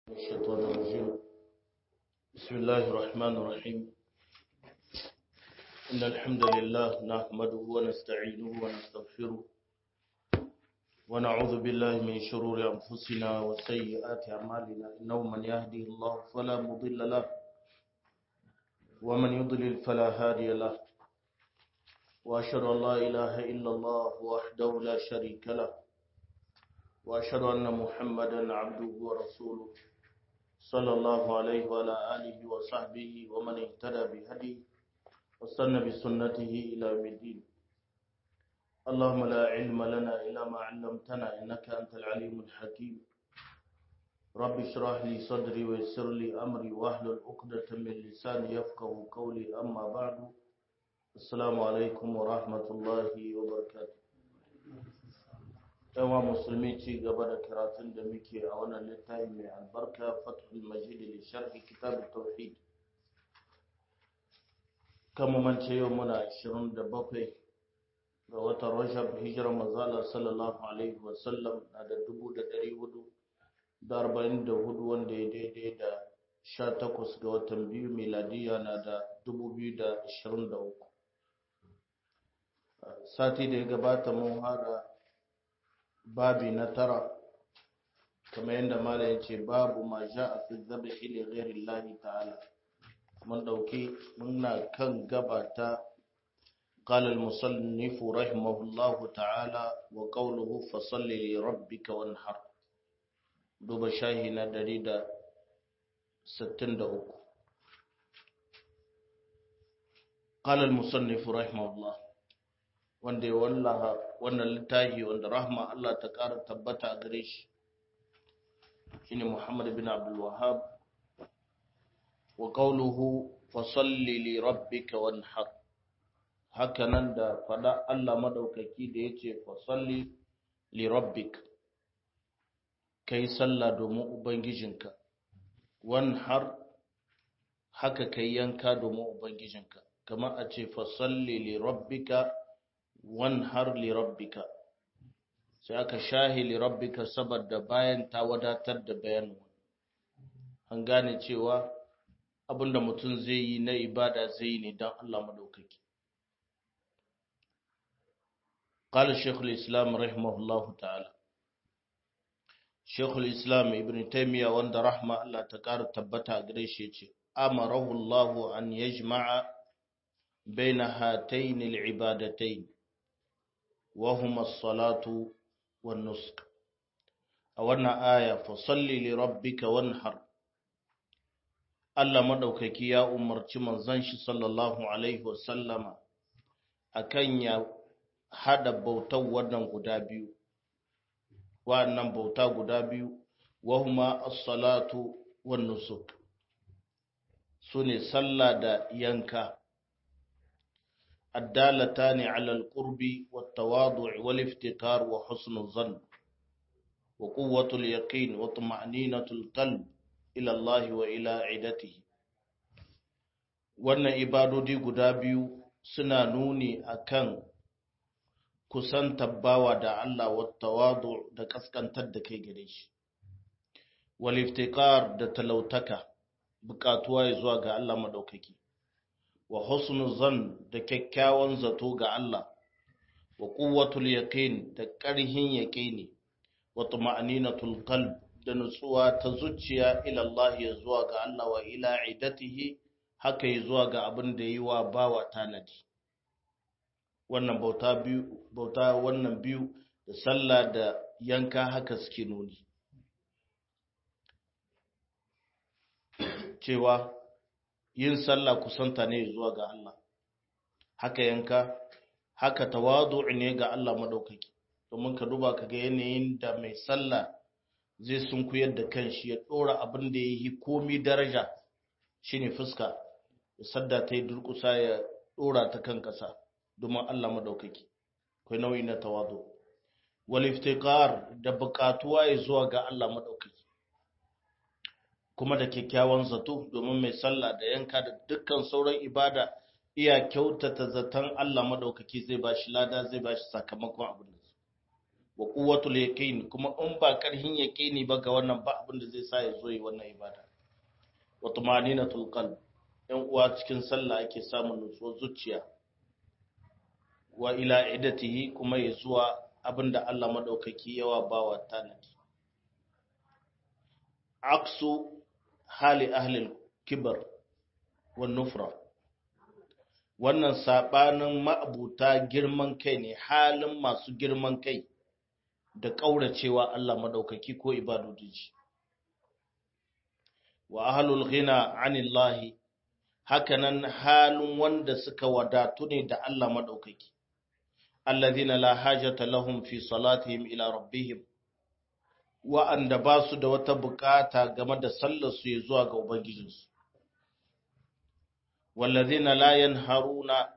الشيطان الرجيم بسم الله الرحمن الرحيم إن الحمد لله نحمده ونستعينه ونستغفره ونعوذ بالله من شرور أنفسنا وسيئات أعمالنا إنه من يهدي الله فلا مضل له ومن يضلل فلا هادي له وأشهد أن لا إله إلا الله وحده لا شريك له وأشهد أن محمدا عبده ورسوله صلى الله عليه وعلى آله وصحبه ومن اهتدى بهديه واستنى بسنته إلى يوم الدين اللهم لا علم لنا إلا ما علمتنا إنك أنت العليم الحكيم رب اشرح لي صدري ويسر لي أمري واحلل عقدة من لساني يفقه قولي أما بعد السلام عليكم ورحمة الله وبركاته yawa musulmi ci gaba da karatun da muke a wannan littafi mai albarka fathul majid li sharhi kitab tauhid kama mance yau muna 27 ga watan rajab hijirar manzala sallallahu alaihi wasallam na da 444 wanda ya daidai da 18 ga watan biyu miladiya na da 2023 sati da ya gabata mun hada babi na tara kamar yadda mala ya ce babu ma sha a fi zabi ili ghairi lahi ta'ala mun dauki muna kan gaba ta قال المصنف رحمه الله تعالى وقوله فصل لربك وانحر دوب شاهنا دريدا ستين دعوك قال المصنف رحمه الله wanda ya wallaha wannan littafi wanda rahma Allah ta ƙara tabbata a gare shi shine Muhammad bin Abdul Wahhab wa qawluhu fa salli li rabbika wanhar hakanan da fada Allah madaukaki da yace fa salli li rabbik kai sallah domin ubangijinka wanhar haka kai yanka domin ubangijinka kamar a ce fa salli li rabbika wanhar li rabbika sai aka shahi li rabbika saboda bayan ta wadatar da bayanin an gane cewa abinda mutum zai yi na ibada zai yi ne don Allah madaukaki قال شيخ الإسلام رحمه الله تعالى شيخ الإسلام ابن تيمية وند رحمة الله تكار تبتا قريش أمره الله أن يجمع بين هاتين العبادتين وهما الصلاة والنسك أولنا آية فصل لربك وانحر Allah madaukaki ya umarci manzon shi sallallahu alaihi wasallama akan ya hada bautar wannan guda biyu wannan bauta guda biyu wahuma as-salatu wan nusuk sune sallah da yanka الدالتان على القرب والتواضع والافتقار وحسن الظن وقوة اليقين وطمأنينة القلب إلى الله وإلى عدته wannan ibadodi guda biyu suna nuni akan kusantar bawa da Allah wattawadu da kaskantar da kai gare shi wal iftiqar da talautaka bukatuwa zuwa ga Allah madaukaki wa husnul zan da kyakkyawan zato ga Allah wa quwwatul yaqin da ƙarhin yaqini wa tuma'ninatul qalb da nutsuwa ta zuciya ila Allah ya zuwa ga Allah wa ila idatihi haka ya zuwa ga abin da yi wa bawa tanadi wannan bauta biyu bauta wannan biyu da sallah da yanka haka suke nuni cewa yin sallah kusanta ne zuwa ga Allah haka yanka haka tawadu ne ga Allah madaukaki domin ka duba ka ga yanayin da mai sallah zai sunkuyar da kanshi ya dora abin da yayi komi daraja shine fuska ya sadda ta yi durkusa ya dora ta kan kasa domin Allah madaukaki kai nauyi na tawadu wal iftiqar da buƙatuwa ya zuwa ga Allah madaukaki kuma da kyakkyawan zato domin mai sallah da yanka da dukkan sauran ibada iya kyautata zaton Allah madaukaki zai ba shi lada zai ba shi sakamakon abin da wa quwwatul yaqin kuma in ba karhin yaqini ba ga wannan ba abin da zai sa ya zo yi wannan ibada wa tumaninatul qalb yan uwa cikin sallah ake samun nutsuwar zuciya wa ila idatihi kuma ya zuwa abinda Allah madaukaki yawa bawa tanadi aksu hali ahli kibar wa nufra wannan sabanin ma'abuta girman kai ne halin masu girman kai da kauracewa Allah madaukaki ko ibadodiji wa ahlul ghina anillahi hakanan halin wanda suka wadatu ne da Allah madaukaki alladhina la hajata lahum fi salatihim ila rabbihim wa'anda ba su da wata bukata game da sallar su ya zuwa ga ubangijinsu walladhina la yanharuna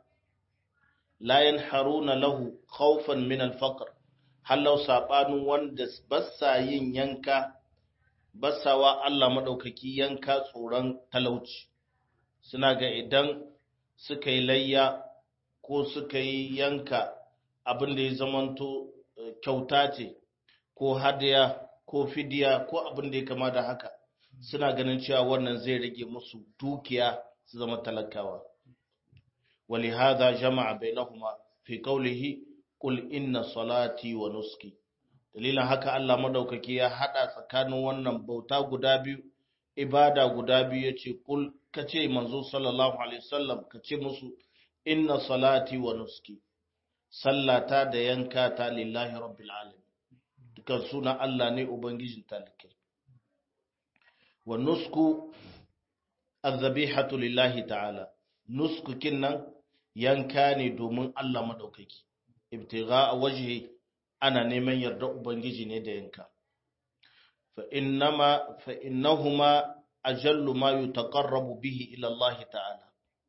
la yanharuna lahu khawfan min al-faqr hallau sabanin wanda bassa yin yanka bassawa Allah madaukaki yanka tsoron talauci suna ga idan suka yi layya ko suka yi yanka abin da ya zamanto kyauta ce ko hadiya ko fidiya ko abin da ya kama da haka suna ganin cewa wannan zai rage musu dukiya su zama talakawa wali hada jama'a bainahuma fi qawlihi qul inna salati wa nuski dalilin haka Allah madaukaki ya hada tsakanin wannan bauta guda biyu ibada guda biyu yace qul kace manzo sallallahu alaihi wasallam kace musu inna salati wa nuski sallata da yanka ta lillahi rabbil alamin dukan suna Allah ne ubangijin talikai wa nusku azabihatu lillahi ta'ala nusku kinnan yanka ne domin Allah madaukaki ibtigha wajhi ana neman yarda ubangiji ne da yanka fa innama fa innahuma ajallu ma yutaqarrabu bihi ila Allah ta'ala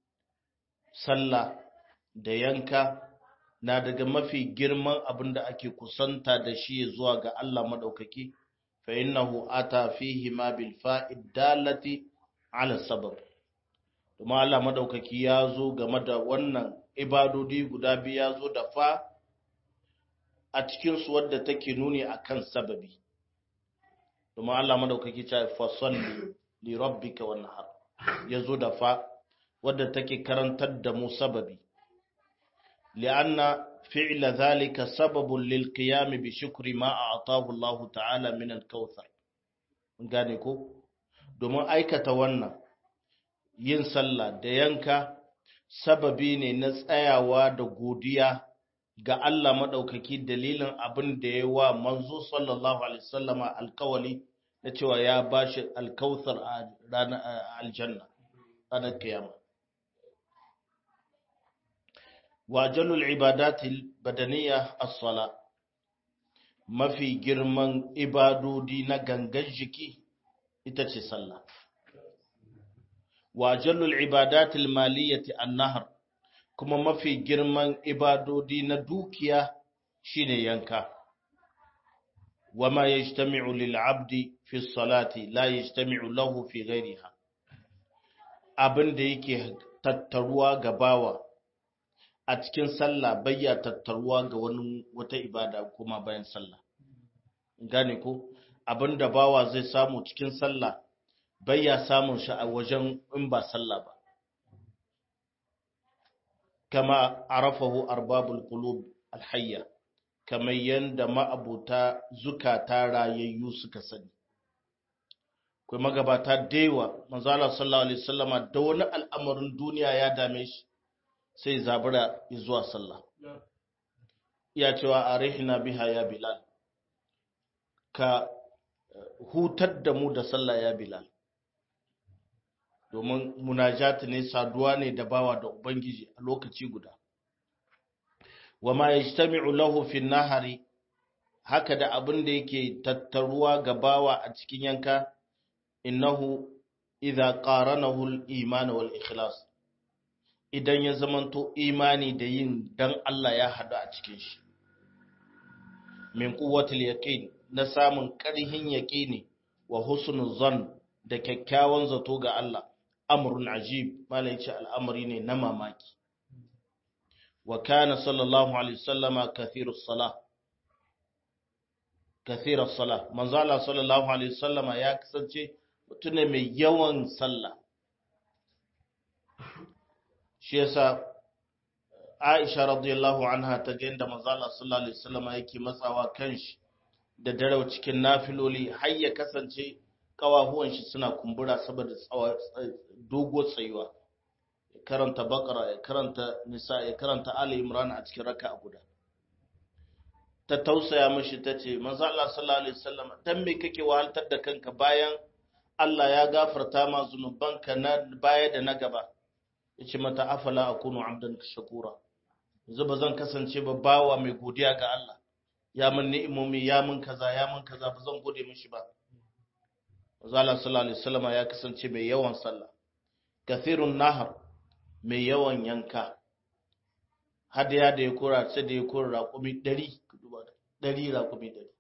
sallah da yanka na daga mafi girman abin da ake kusanta da shi zuwa ga Allah madaukaki fa innahu ata fihi ma bil fa'id dalati ala sabab kuma Allah madaukaki ya zo game da wannan ibadodi guda biyu ya zo da fa a cikin su wadda take nuni akan sababi kuma Allah madaukaki ta fa salli li rabbika wan nahar ya zo da fa wadda take karantar da mu sababi لأن فعل ذلك سبب للقيام بشكر ما أعطاه الله تعالى من الكوثر gane ko domin aikata wannan yin sallah da yanka sababi ne na tsayawa da godiya ga Allah maɗaukaki dalilin abin da ya wa manzo sallallahu alaihi wasallama alkawali na cewa ya bashi alkauthar a ranar aljanna ranar kiyama وأجل العبادات البدنية الصلاة mafi girman ibadodi na gangan jiki ita ce sallah wa jallul ibadatil maliyati annahar kuma mafi girman ibadodi na dukiya shine yanka wama yajtami'u lil 'abdi fi salati la yajtami'u lahu fi ghayriha abinda yake tattaruwa ga bawa a cikin sallah bayya tattaruwa ga wani wata ibada kuma bayan sallah gane ko abinda bawa zai samu cikin sallah bayya samun shi a wajen in ba sallah ba kama arafahu arbabul qulub alhayya kamar yanda ma'abuta zukata rayayyu suka sani kai magabata dewa manzo Allah sallallahu alaihi wasallama da wani al'amarin duniya ya dame shi sai zabura zuwa sallah iya cewa a rihina biha ya bilal ka hutar da mu da sallah ya bilal domin munajati ne saduwa ne da bawa da ubangiji a lokaci guda wa ma yajtami'u lahu fi nahari haka da abin da yake tattaruwa ga bawa a cikin yanka innahu idza qaranahu al-iman wal ikhlas idan ya zamanto imani da yin dan Allah ya hadu a cikin shi min quwwatil yaqin na samun ƙarhin yaqini wa husnul zan da kyakkyawan zato ga Allah amrun ajib malai ce al'amari ne na mamaki wa kana sallallahu alaihi wasallama kathirus salah kathira sala manzo Allah sallallahu alaihi wasallama ya kasance mutum ne mai yawan sallah shi yasa Aisha radiyallahu anha ta ga inda manzo Allah sallallahu alaihi wasallama yake matsawa kanshi da darau cikin nafiloli har ya kasance kawahuwan shi suna kumbura saboda dogo tsayuwa ya karanta bakara ya karanta nisa ya karanta ali imran a cikin raka'a guda ta tausaya mishi ta ce manzo Allah sallallahu alaihi wasallam dan me kake wahaltar da kanka bayan Allah ya gafarta ma zunubanka na baya da na gaba yace mata afala akunu abdan shakura yanzu ba zan kasance ba bawa mai godiya ga Allah ya mun ni'imomi ya mun kaza ya mun kaza ba zan gode mishi ba manzo Allah sallallahu alaihi wasallam ya kasance mai yawan sallah kathirun nahar mai yawan yanka hadiya da ya kora sai da ya kora raƙumi ɗari ɗari raƙumi ɗari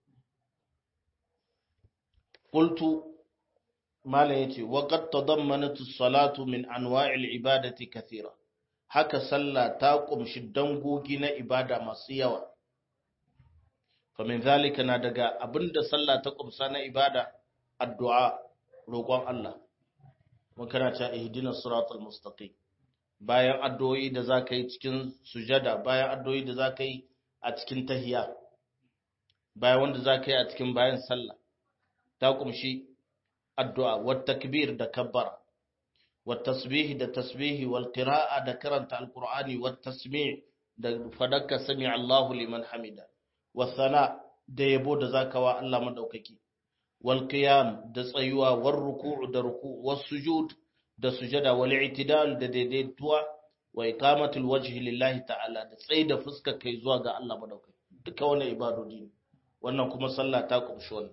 ƙultu malam ya ce waƙar ta zammanatu salatu min anwa'il ibadati kathira haka sallah ta ƙumshi dangogi na ibada masu yawa famin zalika na daga abinda sallah ta ƙumsa na ibada addu'a roƙon Allah mun kana ta ihdinas siratal mustaqim bayan addu'o'i da za ka yi cikin sujada bayan addu'o'i da za ka yi a cikin tahiya bayan wanda za ka yi a cikin bayan sallah ta kumshi addu'a wat takbir da kabbara wat tasbih da tasbihi wal qira'a da karanta alqur'ani wat tasmi' da fadaka sami Allahu liman hamida was sana da yabo da zaka wa Allah madaukaki wal qiyam da tsayuwa war ruku'u da ruku' was sujud da sujada wal i'tidal da daidaituwa wa iqamatul wajhi lillahi ta'ala da tsayi da fuska kai zuwa ga Allah madaukaki duka wannan ibadodi ne wannan kuma sallah ta kumshi wannan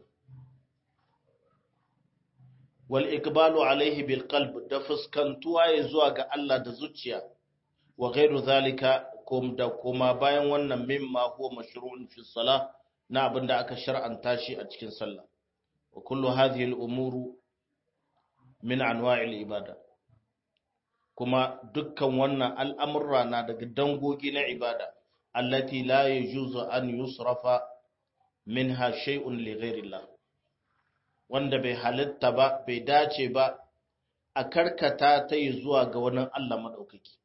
wal iqbalu alaihi bil qalb da fuskantuwa ya zuwa ga Allah da zuciya wa ghairu zalika kum da kuma bayan wannan mimma huwa mashru'un fi salah na abinda aka shar'anta shi a cikin sallah wa kullu hadhihi al umuru min anwa'il ibada kuma dukkan wannan al'amurra na daga dangogi na ibada allati la yajuzu an yusrafa minha shay'un li ghairillah wanda bai halitta ba bai dace ba a karkata ta yi zuwa ga wani Allah madaukaki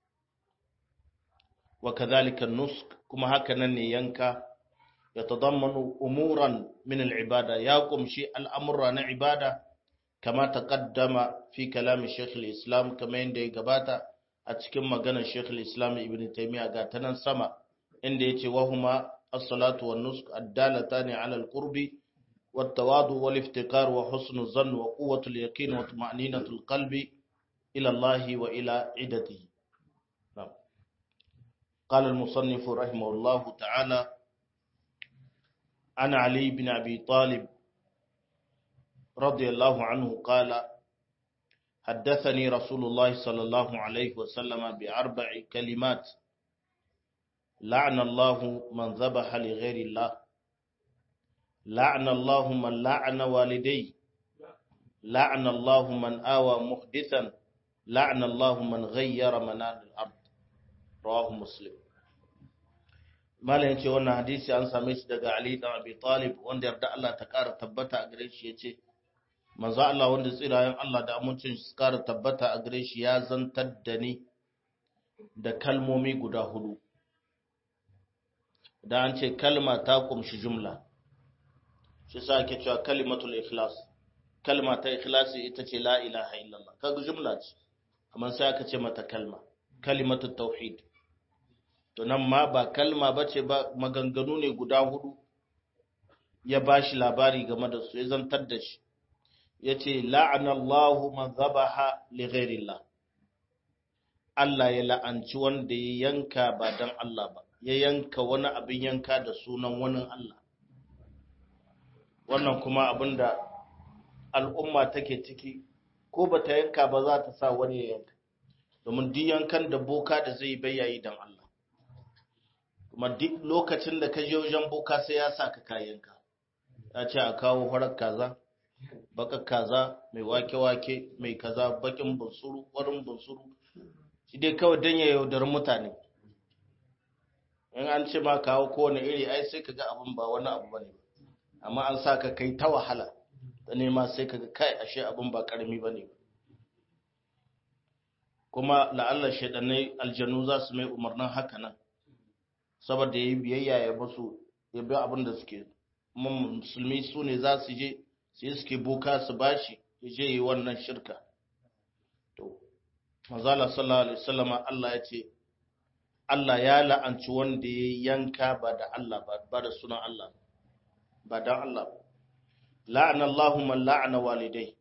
wa kadhalika nusk kuma haka nan ne yanka ya tadammanu umuran min al-ibada ya kumshi al'amurra na ibada kama taqaddama fi kalam Sheikh al-Islam kama yanda ya gabata a cikin maganar Sheikh al-Islam Ibn Taymiyyah ga tanan sama inda yace wa huma as-salatu wan nusuk ad-dalatani ala al-qurbi wat-tawadu wal-iftikar wa husnu dhann wa quwwatu al-yaqin wa tuma'ninatu al-qalbi ila Allah wa ila idatihi قال المصنف رحمه الله تعالى عن علي بن أبي طالب رضي الله عنه قال حدثني رسول الله صلى الله عليه وسلم بأربع كلمات لعن الله من ذبح لغير الله لعن الله من لعن والدي لعن الله من آوى محدثا لعن الله من غير منال الأرض رواه مسلم malayin ce wannan hadisi an same shi daga Ali dan Abi Talib wanda yarda Allah ta kara tabbata a gare shi yace manzo Allah wanda tsirayen Allah da amincin su kara tabbata a gare shi ya zantar da ni da kalmomi guda hudu da an ce kalma ta kumshi jumla shi sa ake cewa kalimatul ikhlas kalma ta ikhlasi ita ce la ilaha illallah kaga jumla ce amma sai aka ce mata kalma kalimatul tauhid to nan ma ba kalma bace ba maganganu ne guda hudu ya bashi labari game da su ya zantar da shi ya ce la'anallahu man zabaha li ghairillah Allah ya la'anci wanda ya yanka ba dan Allah ba ya yanka wani abin yanka da sunan wani Allah wannan kuma abinda al'umma take ciki ko ba ta yanka ba za ta sa wani ya yanka domin duk yankan da boka da zai bayyayi dan Allah kuma duk lokacin da ka je wajen boka sai ya sa ka kayanka ya ce a kawo farar kaza bakar kaza mai wake-wake mai kaza bakin bunsuru warin bunsuru shi dai kawai don ya yaudar mutane in an ce ma kawo kowane iri ai sai ka ga abin ba wani abu bane amma an sa ka kai ta wahala da nema sai ka ga kai ashe abin ba karami ba ne kuma la'allar shaidanai aljanu za su mai umarnin haka nan saboda ya yi biyayya ya basu ya bi abin da suke musulmi su ne za su je sai suke boka su bashi ya je yi wannan shirka to mazala sallallahu alaihi wasallama Allah ya ce Allah ya la'anci wanda ya yanka ba da Allah ba da sunan Allah ba dan Allah ba la'ana Allahu man la'ana walidai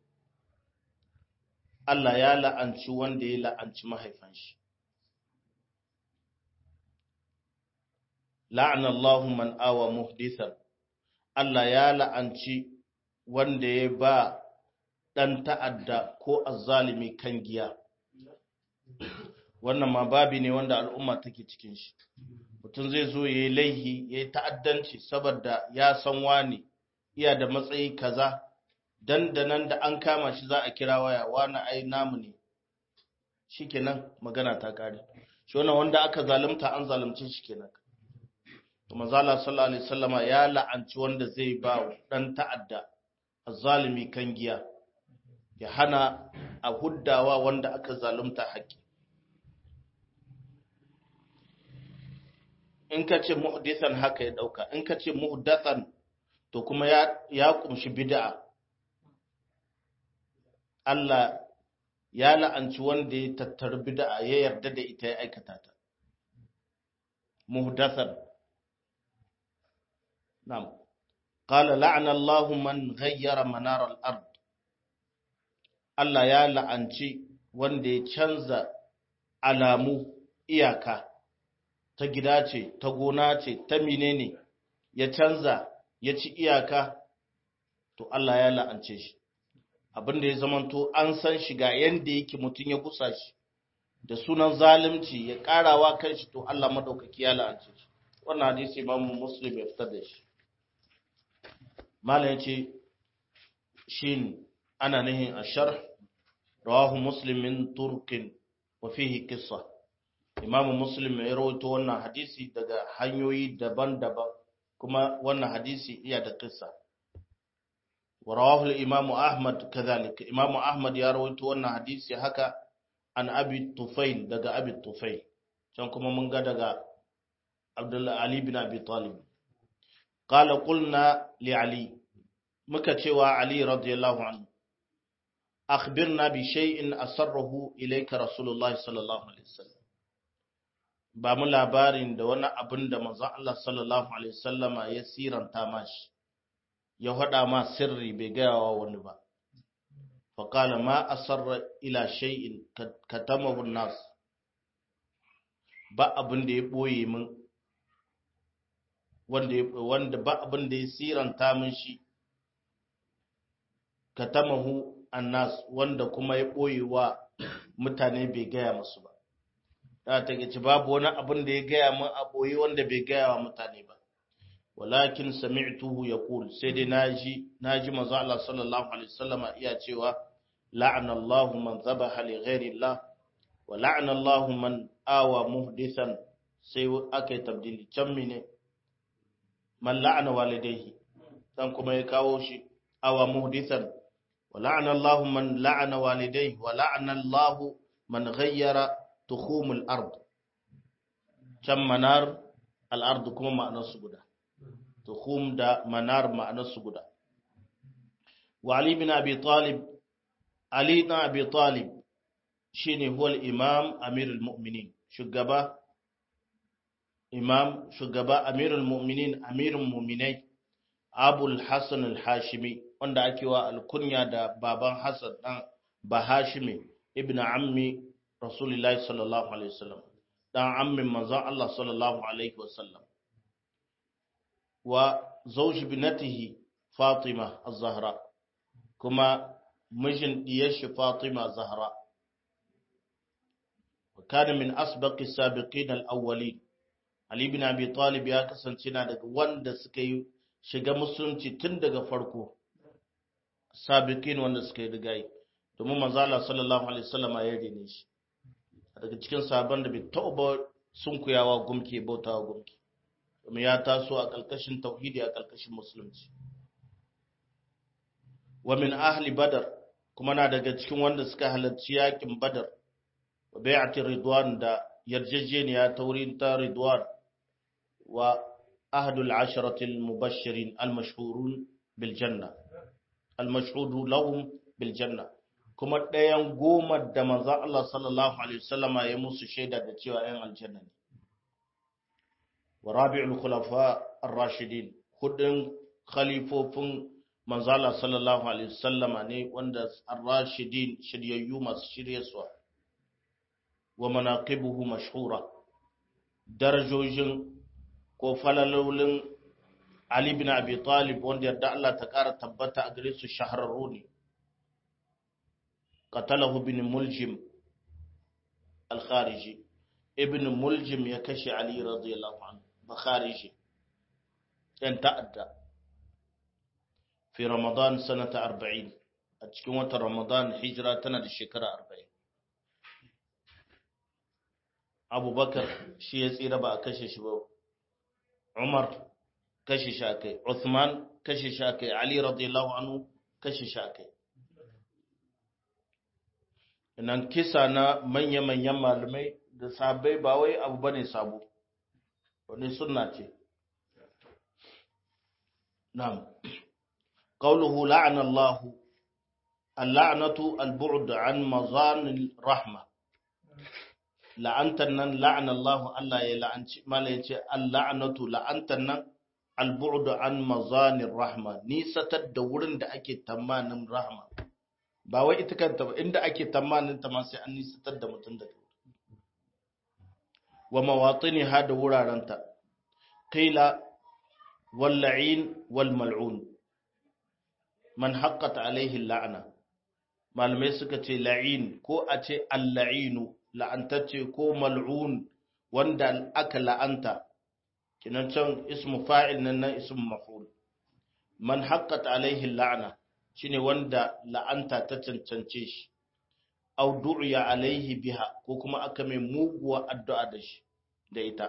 Allah ya la'anci wanda ya la'anci mahaifan shi la'ana Allahu man awa muhdithan Allah ya la'anci wanda ya ba dan ta'adda ko azzalimi kan giya wannan ma babi ne wanda al'umma take cikin shi mutum zai zo ya yi laihi ya yi ta'addanci saboda ya san wani iya da matsayi kaza dandanan da an kama shi za a kira waya wani ai namu ne shikenan magana ta kare shi wannan wanda aka zalunta an zalunce shi kenan to manzala sallallahu alaihi wasallama ya la'anci wanda zai ba dan ta'adda azzalimi kan giya ya hana a huddawa wanda aka zalunta haƙƙi in ka ce muhdisan haka ya dauka in ka ce muhdathan to kuma ya ya kumshi bid'a Allah ya la'anci wanda ya tattara bid'a ya yarda da ita ya aikata ta muhdathan na'am qala la'ana Allahu man ghayyara manar al-ard Allah ya la'anci wanda ya canza alamu iyaka ta gida ce, ta gona ce, ta menene ya canza ya ci iyaka, to Allah ya la'ance shi. Abin da ya zamanto an san shi ga yadda yake mutum ya gusa shi, da sunan zalimci ya ƙarawa kan shi, to Allah maɗaukaki ya la'ance shi. Wannan hadisi imamu Muslim ya fitar da shi. Malam ya ce, shi ana nihin ashar, rawahu Muslimin Turkin wa fihi kissa. imamu muslim ya rawaito wannan hadisi daga hanyoyi daban-daban kuma wannan hadisi iya da kissa wa rawahu al-imam ahmad kadhalik imamu ahmad ya rawaito wannan hadisi haka an abi tufail daga abi tufail can kuma mun ga daga abdullah ali bin abi talib qala qulna li ali muka cewa ali radiyallahu anhu akhbirna bi shay'in asarrahu ilayka rasulullahi sallallahu alaihi wasallam ba mu labarin da wani abin da manzon Allah sallallahu alaihi wasallama ya siranta mashi ya faɗa ma sirri bai gaya wa wani ba fa qala ma asarra ila shay'in katamahu nas ba abin da ya boye min wanda wanda ba abin da ya siranta min shi katamahu annas wanda kuma ya boye wa mutane bai gaya musu ba da ta gaci babu wani abin da ya gaya min a ɓoye wanda bai gaya wa mutane ba walakin sami'tuhu yaqul sai dai naji naji manzo Allah sallallahu alaihi wasallama iya cewa la'ana Allahu man dhabaha li ghairi Allah wa la'ana Allahu man awa muhdithan sai aka yi tabdili can mine man la'ana walidayhi dan kuma ya kawo shi awa muhdithan wa la'ana Allahu man la'ana walidayhi wa la'ana Allahu man ghayyara tukhumul ard can manar al'ard kuma ma'anarsu guda tukhum da manar ma'anarsu guda wa ali bin abi talib ali na abi talib shine huwa al-imam amirul mu'minin shugaba imam shugaba amirul mu'minin amirul mu'minai abul hasan al-hashimi wanda ake wa alkunya da baban hasan dan bahashimi ibn ammi rasulullahi sallallahu alaihi wasallam dan ammin manzon Allah sallallahu alaihi wasallam wa zawj binatihi Fatima az-Zahra kuma mijin diyar shi Fatima Zahra wa kana min asbaqi sabiqin al-awwalin Ali bin Abi Talib ya kasance na daga wanda suka yi shiga musulunci tun daga farko sabiqin wanda suka yi rigayi domin manzo Allah sallallahu alaihi wasallam ya rene shi daga cikin sabon da bai taɓa sunkuyawa gumki bautawa gumki domin ya taso a ƙarƙashin tauhidi a ƙarƙashin musulunci wa min ahli badar kuma na daga cikin wanda suka halarci yakin badar wa bai'ati ridwan da yarjejeniya ta wurin ta ridwan wa ahdul asharati al-mubashirin al-mashhurun bil janna al-mashhudu lahum bil janna kuma ɗayan goma da manzon Allah sallallahu alaihi wasallama ya musu shaida da cewa 'yan aljanna ne wa rabi'ul khulafa ar-rashidin hudun khalifofin manzala sallallahu alaihi wasallama ne wanda ar-rashidin shiryayyu masu shiryarwa wa manaqibuhu mashhura darajojin ko falalolin Ali bin Abi Talib wanda yarda Allah ta kara tabbata a gare su shahararru ne qatalahu bin muljim al-khariji ibn muljim ya kashe Ali radiyallahu anhu bakhariji yan ta'adda fi ramadan sanata 40 a cikin watan ramadan hijira tana da shekara 40 abubakar shi ya tsira ba a kashe shi ba umar kashe shi akai uthman kashe shi akai ali radiyallahu anhu kashe shi akai nan kisa na manya-manyan malamai da sabai ba wai abu bane sabo wani sunna ce na'am qawluhu la'ana Allah al-la'natu al-bu'd an mazan rahma la'antan nan la'ana Allah Allah ya la'anci mala yace al-la'natu la'antan nan al-bu'd an mazan rahma nisatar da wurin da ake tamanin rahma ba wai ita kanta ba inda ake tamanin ta ma sai an nisatar da mutum daga wa mawatiniha da wurarenta qila wal la'in wal mal'un man haqqat alaihi la'ana malamai suka ce la'in ko a ce al-la'inu la'antacce ko mal'un wanda aka la'anta kinan can ismu fa'il nan nan ismu maf'ul man haqqat alaihi la'ana shine wanda la'anta ta cancance shi aw du'iya alaihi biha ko kuma aka mai muguwa addu'a da shi da ita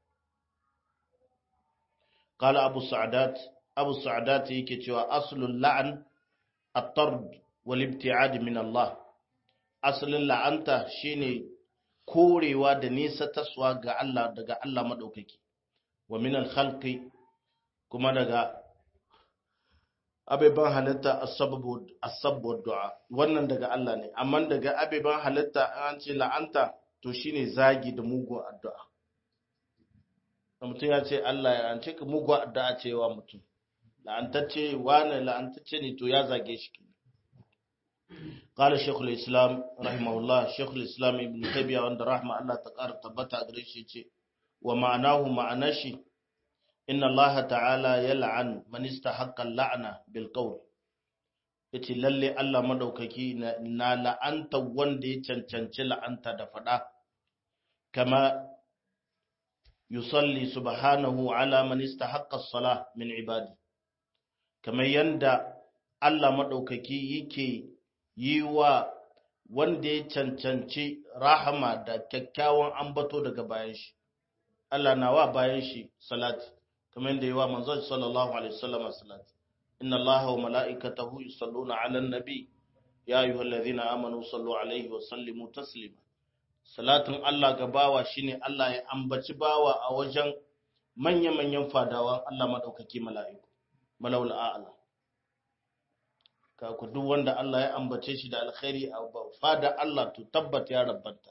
qala abu sa'dat abu sa'dat yake cewa aslul la'an at-tard wal ibti'ad min Allah aslin la'anta shine korewa da nisa taswa ga Allah daga Allah madaukaki wa min al-khalqi kuma daga abeban halitta asabbu du'a wannan daga Allah ne amma daga abeban halitta an ce la'anta to shine zagi da mugun addu'a mutum ya ce Allah ya an ce ka mugun addu'a ce wa mutum la'antacce wani la'antacce ne to ya zage shi قال شيخ الإسلام رحمه الله شيخ الإسلام ابن تيمية وند رحمه الله تقار تبتا غريشي ومعناه معناشي إن الله تعالى يلعن من استحق اللعنة بالقول yace lalle Allah madaukaki na la'anta wanda ya cancanci la'anta da fada kama yusalli subhanahu ala man istahaqqa as-salah min ibadi kamar yanda Allah madaukaki yake yi wa wanda ya cancanci rahama da kyakkyawan ambato daga bayan shi Allah na wa bayan shi salati kamar yadda yi wa manzon sallallahu alaihi wasallam salati inna Allaha wa mala'ikatahu yusalluna 'alan nabi ya ayyuhallazina amanu sallu alaihi wa sallimu taslima salatin Allah ga bawa shine Allah ya ambaci bawa a wajen manya-manyan fadawan Allah madaukaki mala'iku malawul a'la ka ku duk wanda Allah ya ambace shi da alkhairi a fada Allah to tabbat ya rabbanta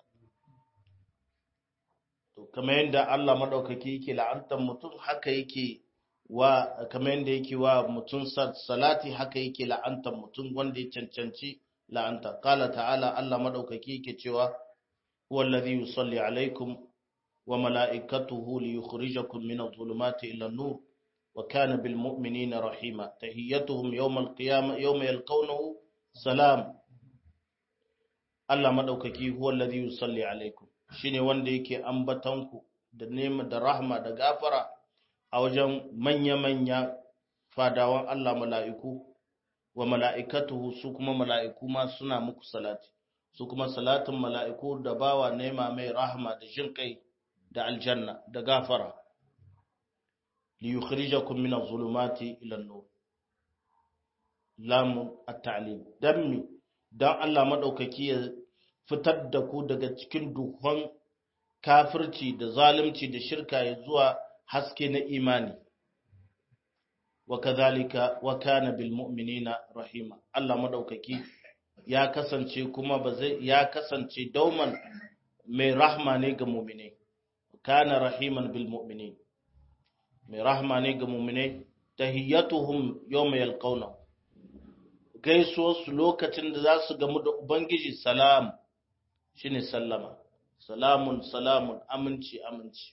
to kamar yadda Allah madaukaki yake la'antar mutum haka yake wa kamar yadda yake wa mutum salati haka yake la'antar mutum wanda ya cancanci la'anta qala ta'ala Allah madaukaki yake cewa huwa alladhi yusalli alaikum wa mala'ikatuhu liyukhrijakum min adh-dhulumati ila an-nur wa kana bil mu'minina rahima tahiyyatuhum yawm al-qiyamah yawma yalqawnahu salam Allah madaukaki huwa alladhi yusalli alaikum shine wanda yake ambatanku da nema da rahma da gafara a wajen manya-manya fadawan Allah mala'iku wa mala'ikatuhu su kuma mala'iku ma suna muku salati su kuma salatin mala'iku da bawa nema mai rahma da jin kai da aljanna da gafara li yukhrijakum min adh-dhulumati ila an-nur lamun at-ta'lim dan mi dan Allah madaukaki ya fitar da ku daga cikin duhun kafirci da zalunci da shirka ya zuwa haske na imani wa kadhalika wa kana bil mu'minina rahima Allah madaukaki ya kasance kuma ba zai ya kasance dauman mai rahma ne ga mu'mini kana rahiman bil mu'minin mai rahma ne ga mu'minai tahiyyatuhum yawma yalqawna gaisuwar su lokacin da za su gamu da ubangiji salam shine sallama salamun salamun aminci aminci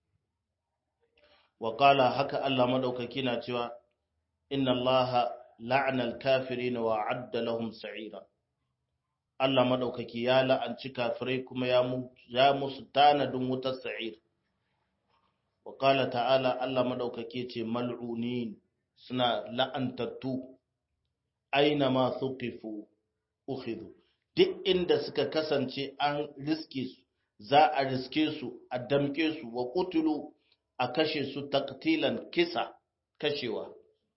wa qala haka Allah madaukaki na cewa inna Allah la'ana al-kafirin wa adda lahum sa'ira Allah madaukaki ya la'anci kafirai kuma ya ya musu tanadin wutar sa'ir wa qala ta'ala Allah madaukaki ce mal'unin suna la'antattu aina ma thuqifu ukhidhu duk inda suka kasance an riske su za a riske su a damke su wa qutulu a kashe su taqtilan kisa kashewa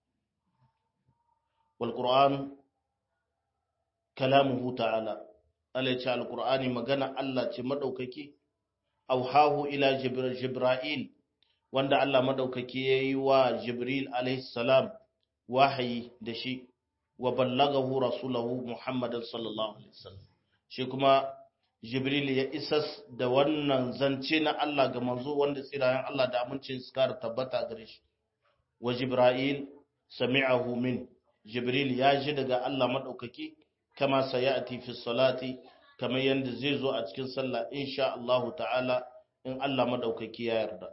wal qur'an kalamuhu ta'ala Allah ya ce alqur'ani magana Allah ce madaukaki auhahu ila jibril wanda Allah madaukaki yayi wa jibril alaihi salam wahayi da shi wa ballagahu rasulahu muhammadan sallallahu alaihi wasallam shi kuma jibril ya isas da wannan zance na Allah ga manzo wanda tsirayen Allah da amincin su kara tabbata gare shi wa jibril sami'ahu min jibril ya ji daga Allah madaukaki kama sayati fi salati kamar yanda zai zo a cikin sallah insha Allah ta'ala in Allah madaukaki ya yarda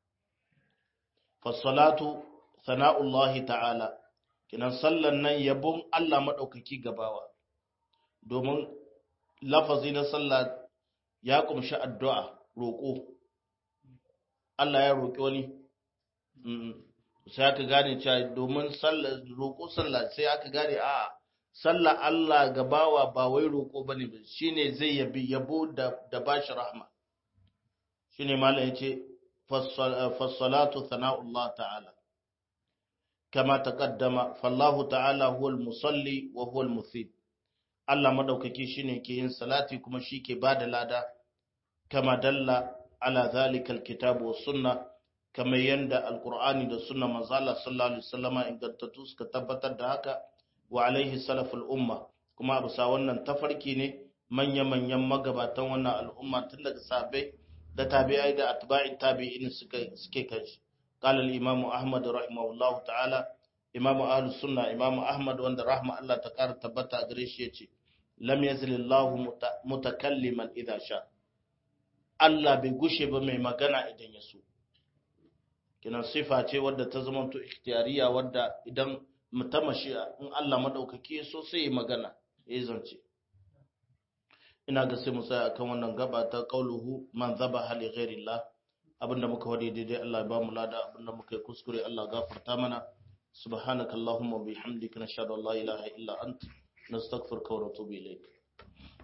fa salatu sana'ullahi ta'ala kinan sallan nan yabon Allah madaukaki gabawa domin lafazi na sallah ya kumshi addu'a roƙo Allah ya roƙi wani sai aka gane cewa domin roƙo sallah sai aka gane a sallah Allah gabawa ba wai roƙo bane ba shine zai yabi yabo da da bashi rahma shine malam yace fassalatu sana'ullah ta'ala kama taqaddama fallahu ta'ala huwal musalli wa huwal muthib Allah madaukaki shine ke yin salati kuma shi ke bada lada kama dalla ala zalika alkitabu was sunna kama yanda alqur'ani da sunna manzo Allah sallallahu alaihi wasallama ingantattu suka tabbatar da haka wa alaihi salaful umma kuma a bisa wannan tafarki ne manya-manyan magabatan wannan al'umma tun daga sahabbai da tabi'ai da atba'i tabi'in suke suke kai قال الإمام أحمد رحمه الله تعالى إمام أهل السنة إمام أحمد وند رحمة الله تكار تبتا أدريش يتي لم يزل الله متكلما إذا شاء الله بيغشي بمي مغانا إذن يسو كنا صفة ce wadda ta zama to ikhtiyariya wadda idan mutamashi in Allah madaukake so sai magana ya zance ina ga sai mu tsaya akan wannan gaba ta qauluhu man zabaha li ghairillah abinda muka wade daidai Allah ya ba mu lada abinda muka yi kuskure Allah gafarta mana subhanakallahumma bihamdika nashhadu an la ilaha illa anta nastaghfiruka wa natubu ilayk